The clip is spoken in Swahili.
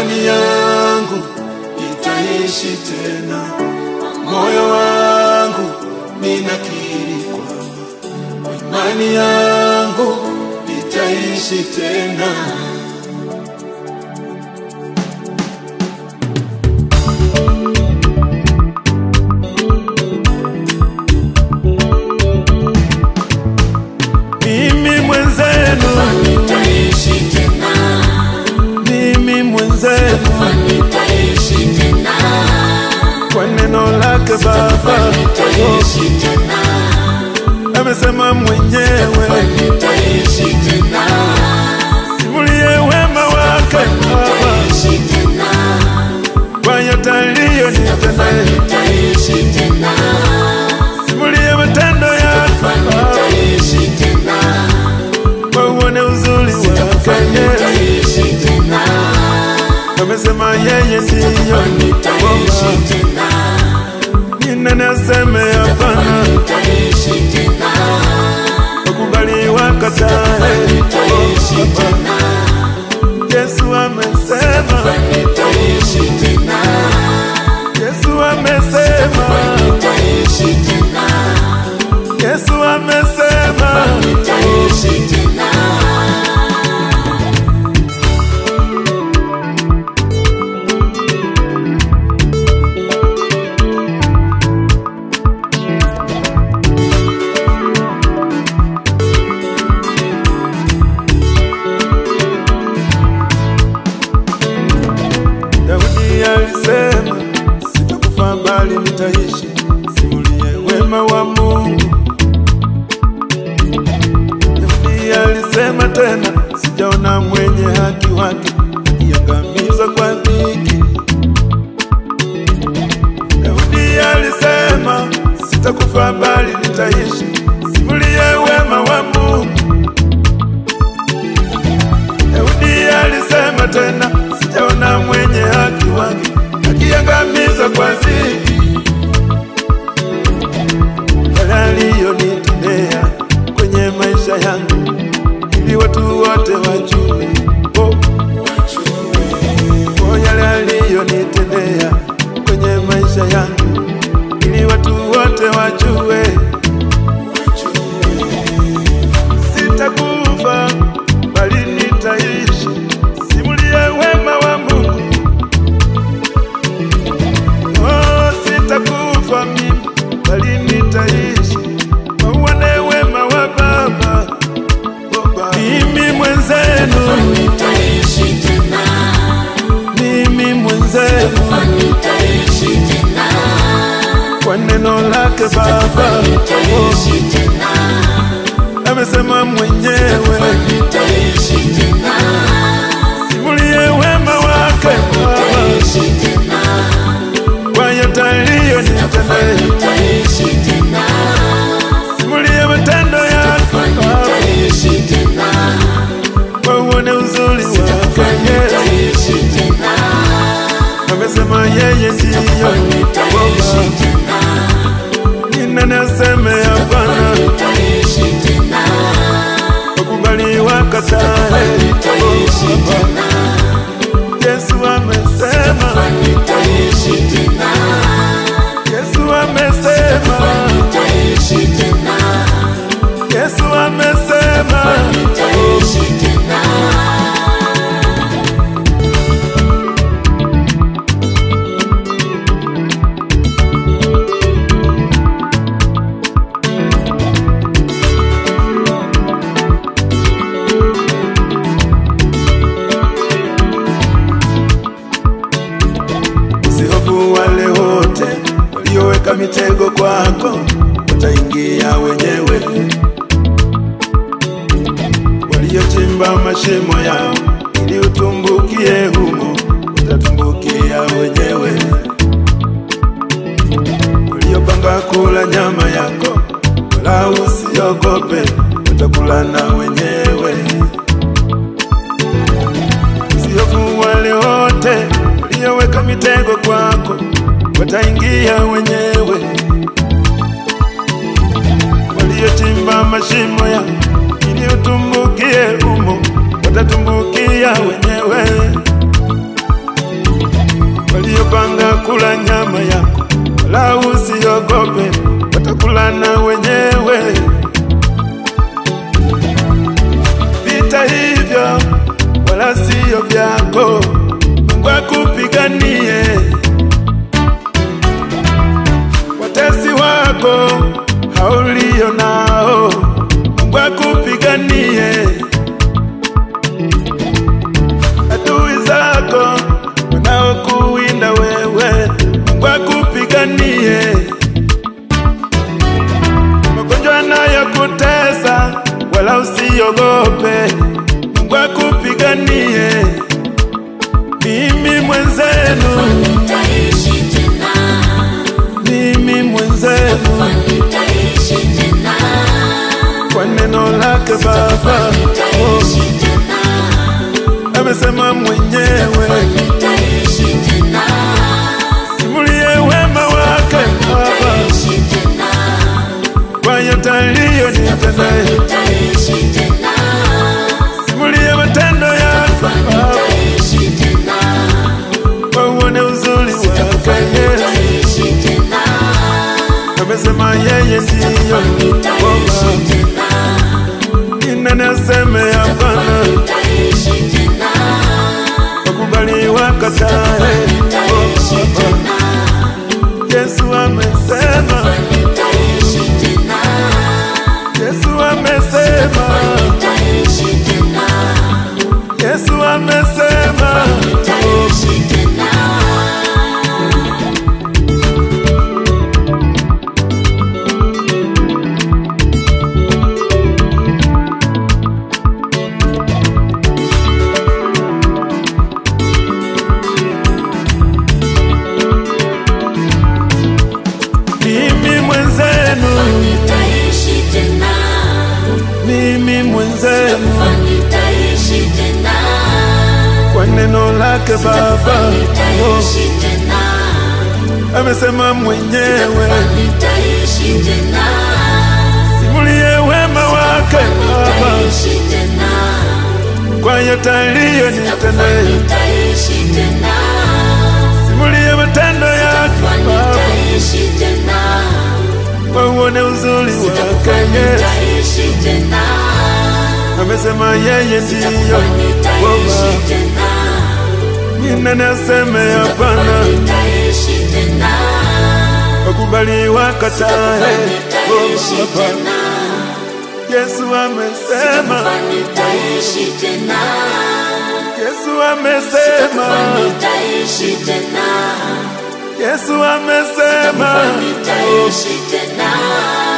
imani yangu itaishi tena, moyo wangu ninakiri kwamba imani yangu itaishi tena. Mimi mwenzenu, nitaishi tena, mimi mwenzenu, nitaishi tena, kwa neno lake Baba nitaishi tena, amesema mwenyewe, nitaishi tena, simulie wema wake Baba nitaishi tena, kwa yote aliyonitendea, nitaishi tena, simulie matendo yake Baba nitaishi tena, kwa uone uzuri wake Yesu. nitaishi tena, Amesema yeye ndiyo nitaishi Baba, tena, ni nani aseme hapana? nitaishi tena, Wakubali wakatae, nitaishi tena, Yesu amesema, nitaishi tena, Yesu amesema, nitaishi tena, Yesu amesema. nitaishi tena. Daudi alisema, sitakufa bali nitaishi, simulie wema wa Mungu. Daudi alisema tena, sijaona mwenye haki wake akiangamizwa kwa dhiki. Daudi alisema, sitakufa bali nitaishi, simulie wema wa Mungu. Daudi alisema tena, sijaona mwenye haki wake akiangamizwa kwa dhiki. Yale aliyonitendea kwenye maisha yangu, ili watu wote wajue. Oh, oh, yale aliyonitendea kwenye maisha yangu, ili watu wote wajue. Sitakufa bali nitaishi, simulie wema wa Mungu. Oh, sitakufa mimi bali nitaishi, wauone wema wa Baba. Oh, Baba. Mimi mwenzenu, Nitaishi tena, mimi mwenzenu, nitaishi tena, kwa neno lake Baba nitaishi tena, amesema mwenyewe, nitaishi tena, simulie wema wake Baba nitaishi tena, kwa yote aliyonitendea, nitaishi tena, simulie matendo yake Baba nitaishi tena, kwa uone uzuri wake Yesu. nitaishi tena, Amesema yeye ndiyo nitaishi Baba, tena, ni nani aseme hapana? nitaishi tena, Wakubali wakatae, nitaishi tena, Yesu amesema, nitaishi tena, Yesu amesema, nitaishi tena, Yesu amesema. nitaishi tena. Usihofu wale wote walioweka mitego kwako, wataingia wenyewe. Waliochimba mashimo yao ili utumbukie humo, watatumbukia wenyewe. Waliopanga kula nyama yako, wala usiogope, watakula na wenyewe. Usihofu wale wote walioweka mitego kwako, wataingia wenyewe. Waliochimba mashimo ya ili utumbukie humo, watatumbukia wenyewe. wala usiogope, watakulana wenyewe. Vita hivyo wala sio vyako, Mungu akupiganie. Watesi wako haulio nao, Mungu akupiganie. Adui zako wanaokuwinda wewe, Mungu akupiganie. Magonjwa yanayokutesa wala usiogope, Mungu akupiganie. Mimi mwenzenu, Nitaishi tena, mimi mwenzenu, nitaishi tena, kwa neno lake Baba oh, nitaishi tena, amesema mwenyewe, nitaishi tena, simulie wema wake Baba nitaishi tena, kwa yote aliyonitendea, nitaishi tena, simulie matendo yake Baba nitaishi tena, wauone uzuri wake Yesu. nitaishi tena, Amesema yeye ndiyo nitaishi Baba, tena, ni nani aseme hapana? nitaishi tena, Wakubali wakatae, nitaishi tena, Yesu amesema, nitaishi tena, Yesu amesema, nitaishi tena. Yesu amesema. Nitaishi tena, Mimi mwenzenu, nitaishi tena, mimi mwenzenu, nitaishi tena, kwa neno lake Baba oh, nitaishi tena, amesema mwenyewe, nitaishi tena, simulie wema wake Baba nitaishi tena, kwa yote aliyonitendea, nitaishi tena, simulie matendo yake Baba nitaishi tena, wauone uzuri wake Yesu. nitaishi tena, Amesema yeye ndiyo nitaishi Baba, tena. ni nani aseme hapana? Nitaishi tena, Wakubali wakatae, nitaishi oh Baba, tena, Yesu amesema, nitaishi tena, Yesu amesema, nitaishi tena, Yesu amesema, nitaishi tena,